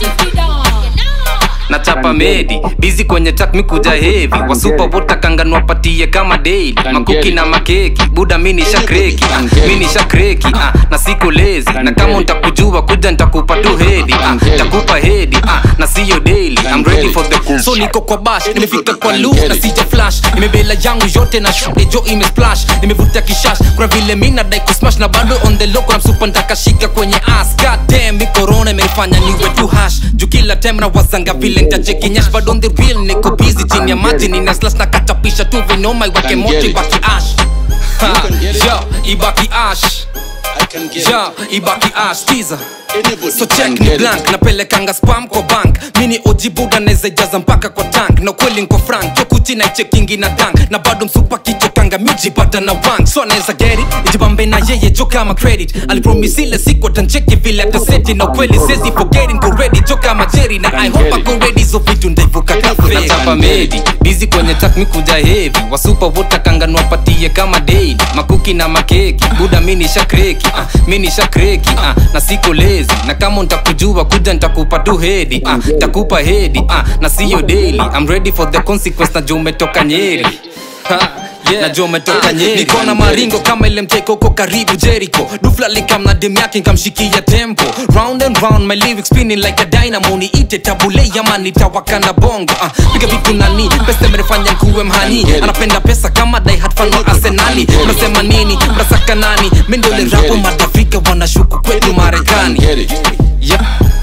nachapa medi bizi kwenye tak mikuja hevi wasupa wotakanganwa patie kama daily makuki na makeki buda mini shakreki ah, mini shakreki ah, na siku lezi na kama ntakujua kuja ntakupa tu hedi ah, ntakupa hedi ah, na siyo daily I'm ready for the cool so niko kwa bash nimefika kwa lu na sija flash nimebela yangu yote na shude jo imesplash nimevuta kishash kuna vile mi nadai kusmash na bado on the low kuna msupa ntakashika kwenye ass god damn mi corona imenifanya niwe tu hash juu kila time na wazanga vile ntachekinyash but on the real niko busy chini ya maji nina slash na katapisha tu vinomai wake moto ibaki ash Ha, yo ibaki ash yo ibaki ash tiza so check ni blank napelekanga spam kwa bank mini ojibuda neza jaza mpaka kwa tank na kweli nko frank chokuchi na ichekingi na dank na bado msupa kichokanga mijipata na wank so anaweza geri ijibambe na yeye jo kama credit alipromisile siku atancheki vile ataseti na kweli sezi forget nko ready jo kama jerry na i hope ako ready so vitu ndaivuka kaferi nachapa medi bizi kwenye tak mikuja hevi wasupa wotakanganwa patie kama daily makuki na makeki buda mini shakreki ah, mini shakreki ah, na siko lezi na kama ntakujua kuja ntakupa tu hedi ah, ntakupa hedi ah, na siyo daily I'm ready for the consequence na juu umetoka nyeri ha, yeah. na juu umetoka nyeri niko na maringo kama ile mteko uko karibu jericho dufla likam na dem yake nkamshikia tempo round and round my lyrics spinning like a dynamo niite tabule ama nitawaka na bongo uh, piga vitu nani pesa imenifanya nkuwe mhani anapenda pesa kama die hard fan wa arsenali unasema nini mnasaka nani mi ndo ile rapo madafrika wanashuku kwetu marekani yeah.